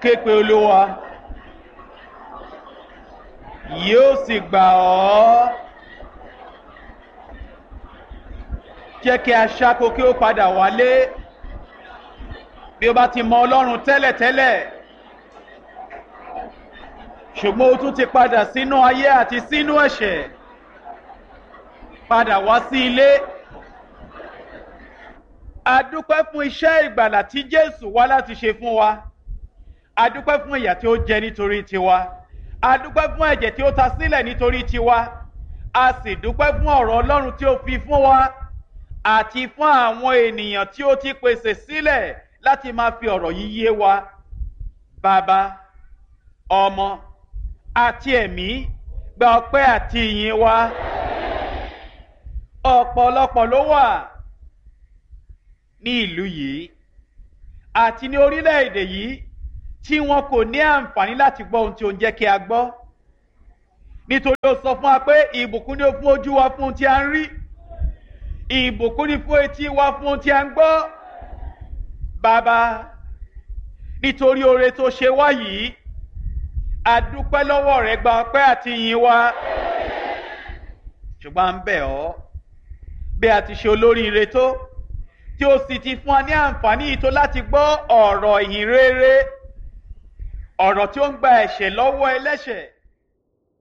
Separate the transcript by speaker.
Speaker 1: képe olúwa yóò sì gbà ọ́ jẹ́ kí aṣáko kí ó padà wálé bí ó bá ti mọ ọlọ́run tẹ́lẹ̀tẹ́lẹ̀ ṣùgbọ́n ó tún ti padà sínú ayé àti sínú ẹ̀ṣẹ̀ padà wá sí ilé adúpẹ́ fún iṣẹ́ ìgbàlà tí jésù wá láti ṣe fún wa adúpẹ́ fún ìyà tí ó jẹ nítorí tiwa adúpẹ́ fún ẹ̀jẹ̀ tí ó ta sílẹ̀ nítorí tiwa a sì dúpẹ́ fún ọ̀rọ̀ ọlọ́run tí ó fi fún wa àti fún àwọn ènìyàn tí ó ti pèsè sílẹ̀ láti máa fi ọ̀rọ̀ yìí yé wa bàbá ọmọ àti ẹ̀mí gba ọpẹ́ àti ìyìn wa ọ̀pọ̀lọpọ̀ ló wà ní ìlú yìí àti ní orílẹ̀-èdè yìí tí wọn kò ní àǹfààní láti gbọ́ ohun tí ó ń jẹ́ kí a gbọ́ nítorí ó sọ fún wa pé ìbùkún ni ó fún ojú wa fún ohun tí a ń rí ìbùkún ni fún etí wa fún ohun tí a ń gbọ́ bàbá nítorí oore tó ṣe wá yìí adúpẹ́ lọ́wọ́ rẹ̀ gba ọpẹ́ àti ìyìn wa ṣùgbọ́n à ń bẹ̀ ọ́ bí a ti ṣe olóríire tó tí ó sì ti fún wa ní àǹfààní yìí tó láti gbọ́ ọ̀rọ̀ ìhìn rere ọ̀rọ̀ tí ó ń gba ẹ̀ṣẹ̀ lọ́wọ́ ẹlẹ́ṣẹ̀